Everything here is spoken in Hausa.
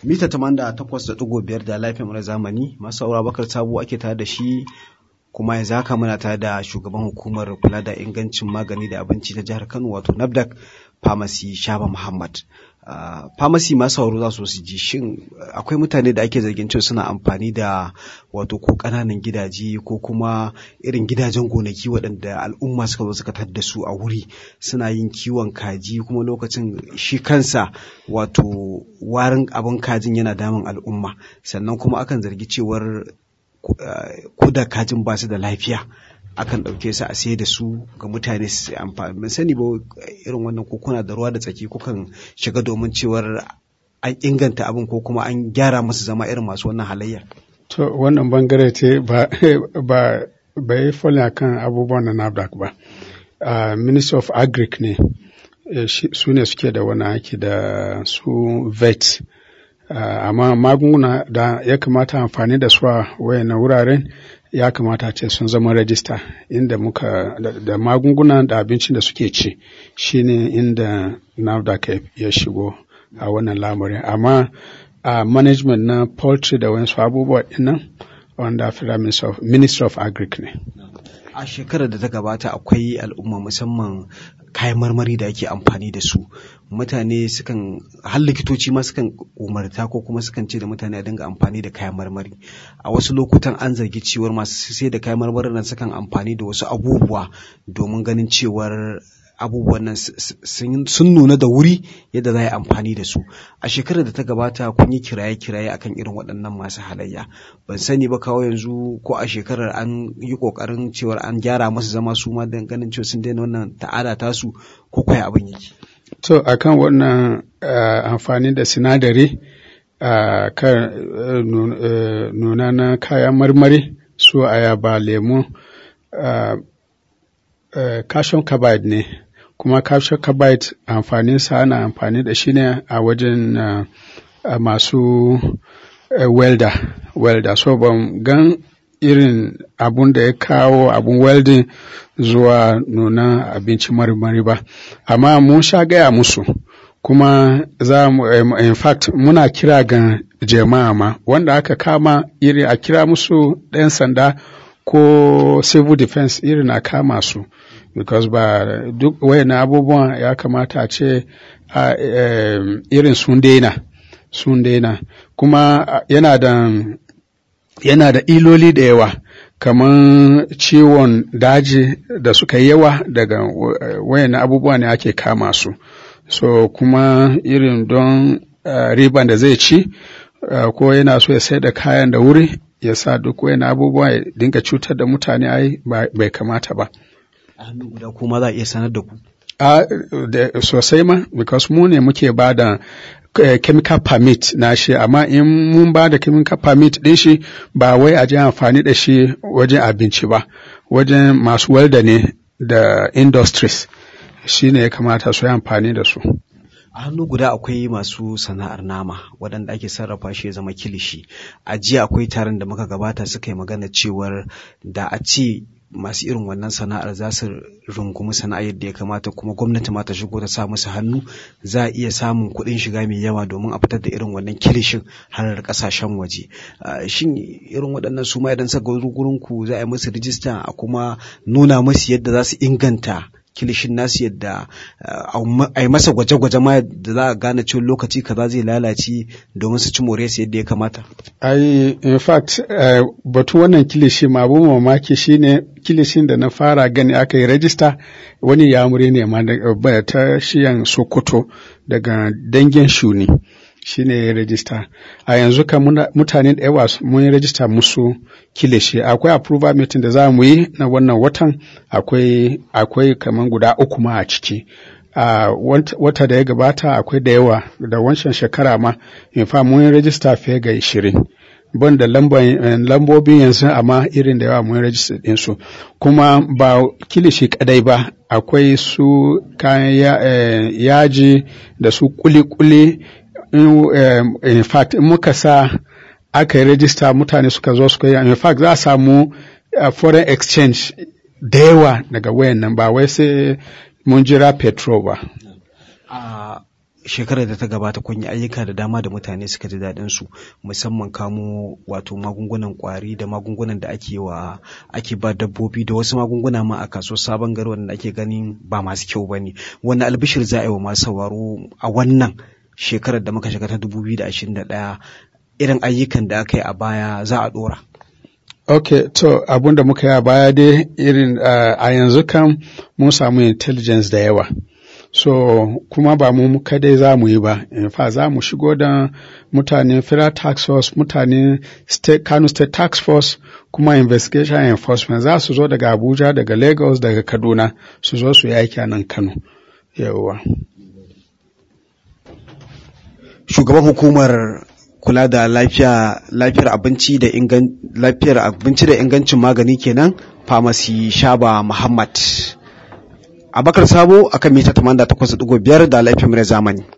mita tamanda takwas da ɗigo biyar da lafiyar na zamani masu saura bakar sabo ake tare da shi kuma yanzu haka muna tare da shugaban hukumar kula da ingancin magani da abinci ta jihar kano wato nafdak pharmacy shaba muhammad Uh, pharmacy masu sauro za su su ji shin akwai mutane da ake zargin cewa suna amfani da wato ko ƙananan gidaje ko kuma irin gidajen gonaki waɗanda al'umma suka zo suka tadda su a wuri suna yin kiwon kaji kuma lokacin shi kansa wato warin abin kajin yana damun al'umma sannan kuma akan zargi cewar ko da kajin ba su da lafiya akan ɗauke su a sai da su ga mutane su amfani ban sani ba irin wannan ko kuna da ruwa da tsaki kukan shiga domin cewar an inganta abin ko kuma an gyara musu zama irin masu wannan halayya to wannan bangare ce ba ba ba yi a kan abubuwan na NAFDAC ba uh, Ministry of Agric ne su ne suke da wani aiki da su vet uh, amma magunguna da ya kamata amfani da su a wayannan wuraren ya kamata ce sun zama rajista inda muka da, da magunguna da abincin da suke ci shine inda NAFDAC ya shigo a wannan lamarin amma a uh, management na poultry da wasu abubuwa dinnan wanda of Ministry of Agric ne. A shekarar da ta gabata akwai al'umma musamman kayan marmari da ake amfani da su mutane sukan har likitoci ma sukan umarta ko kuma sukan ce da mutane a dinga amfani da kayan marmari a wasu lokutan an zargi cewar masu sai da kayan marmarin nan sukan amfani da wasu abubuwa domin ganin cewar abubuwan nan sun nuna da wuri yadda za a yi amfani da su a shekarar da ta gabata kun yi kiraye-kiraye akan irin waɗannan masu halayya ban sani ba kawo yanzu ko a shekarar an yi ƙoƙarin cewar an gyara masu zama su ma don ganin cewa sun daina wannan ta'ada tasu ko kwaya abin yake to akan wannan amfani da sinadari kan nuna na kayan marmari su ayaba lemu calcium carbide ne kuma calcium carbide amfaninsa ana amfani da shi ne a wajen uh, uh, masu uh, welder welder so ban gan irin abun da ya kawo abun welding zuwa nuna abinci marmari ba amma mun sha gaya musu kuma za mu um, in fact muna kira ga jama'a ma wanda aka kama iri a kira musu ɗan sanda ko civil defense irin a kama su because ba duk wayannan abubuwan ya kamata a ce irin sun daina sun daina kuma yana da yana da iloli da yawa kamar ciwon daji da suka yawa daga wayannan abubuwa ne ake kama su so kuma irin don riban da zai ci ko yana so ya sai da kayan da wuri ya sa duk wayannan abubuwa ya dinga cutar da mutane ai bai kamata ba a hannu guda kuma za a iya sanar da ku a sosai ma because mu ne muke ba da chemical permit na shi amma in mun ba da chemical permit din shi ba wai a je amfani da shi wajen abinci ba wajen masu welda ne da industries shi ne ya kamata su yi amfani da su a hannu guda akwai masu sana'ar nama waɗanda ake sarrafa shi ya zama kilishi a jiya akwai taron da muka gabata suka yi magana cewar da a ce masu irin wannan sana'ar za su rungumi sana'a yadda ya kamata kuma gwamnati ma ta shigo ta sa musu hannu za a iya samun kuɗin shiga mai yawa domin a fitar da irin wannan kilishin har ƙasashen waje shin irin waɗannan su ma idan suka gurin ku za a yi musu rijista a kuma nuna musu yadda za su inganta kilishin nasu yadda a yi masa gwaje-gwaje ma da za a gane cewa lokaci kaza zai lalace domin su ci more su yadda ya kamata. Ai, in fact, uh, batu wannan kilishi ma abun mamaki shine kilishin da na fara gani aka yi rajista wani yamuri ne ma ta shiyan Sokoto daga dangin shuni. shi ne ya rajista a yanzu kan mutane da yawa mun yi rajista musu kilishi akwai approval meeting da za mu yi na wannan watan akwai akwai kamar guda uku ma a ciki a wata da ya gabata akwai da yawa da wancan shekara ma in fa mun yi rajista fiye ga ishirin ban da lambobin yanzu amma irin da yawa mun rajista ɗinsu kuma ba kilishi kadai ba akwai su kayan yaji da su kuli-kuli in, in fact in muka sa aka yi rajista mutane suka zo suka yi in fact za a samu uh, foreign exchange da yawa daga wayan nan ba wai sai mun jira petrol ba. Uh, shekarar da ta gabata kun yi ayyuka da dama da mutane suka ji daɗin su musamman kamo wato magungunan ƙwari da magungunan da ake wa ake ba dabbobi da wasu magunguna ma a kasuwar sabon gari wanda ake ganin ba masu kyau ba ne wani albishir za a yi wa masu sauraro a wannan shekarar da muka shiga ta 2021 irin ayyukan da aka yi a baya za a ɗora. Ok, to abun da muka yi a baya dai irin uh, a yanzu kan mun samu intelligence da yawa. So, kuma ba mu kadai za mu yi ba, in fa za mu shigo da mutanen Federal Tax Force, mutanen State, Kano State Tax Force, kuma Investigation Enforcement za su zo daga Abuja, daga Lagos, daga Kaduna, su zo su yi aiki a nan Kano. Yawwa. Shugaban hukumar kula da lafiya lafiyar abinci da ingan lafiyar abinci da ingancin magani kenan pharmacy Shaba Muhammad Abakar Sabo akan mita 88.5 da lafiyar zamani